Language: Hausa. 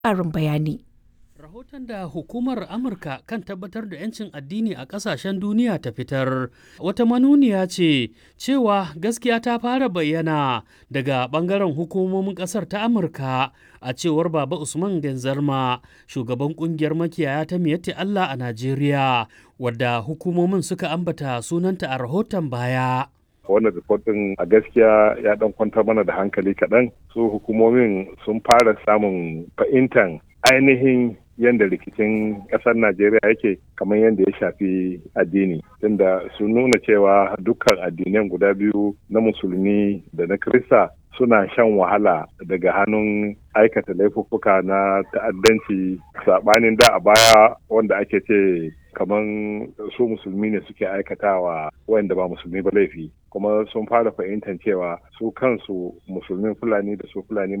ƙarin bayani. Rahoton da hukumar Amurka kan tabbatar da 'yancin addini a ƙasashen duniya ta fitar wata manuniya ce cewa gaskiya ta fara bayyana daga ɓangaren hukumomin ƙasar ta Amurka a cewar Baba Usman Genzarma shugaban ƙungiyar makiyaya ta Miyatti Allah a Najeriya wadda hukumomin suka ambata sunanta a rahoton baya. wannan rikotin a gaskiya ya dan kwantar mana da hankali kaɗan su hukumomin sun fara samun fahimtar ainihin yadda rikicin ƙasar najeriya yake kamar yadda ya shafi addini tunda sun nuna cewa dukkan addinan guda biyu na musulmi da na krista suna shan wahala daga hannun aikata laifuffuka na ta'addanci saɓanin da a baya wanda ake ce kamar su musulmi ne suke aikatawa wanda ba musulmi ba laifi kuma sun fara fahimtar cewa su kansu musulmin fulani da su fulani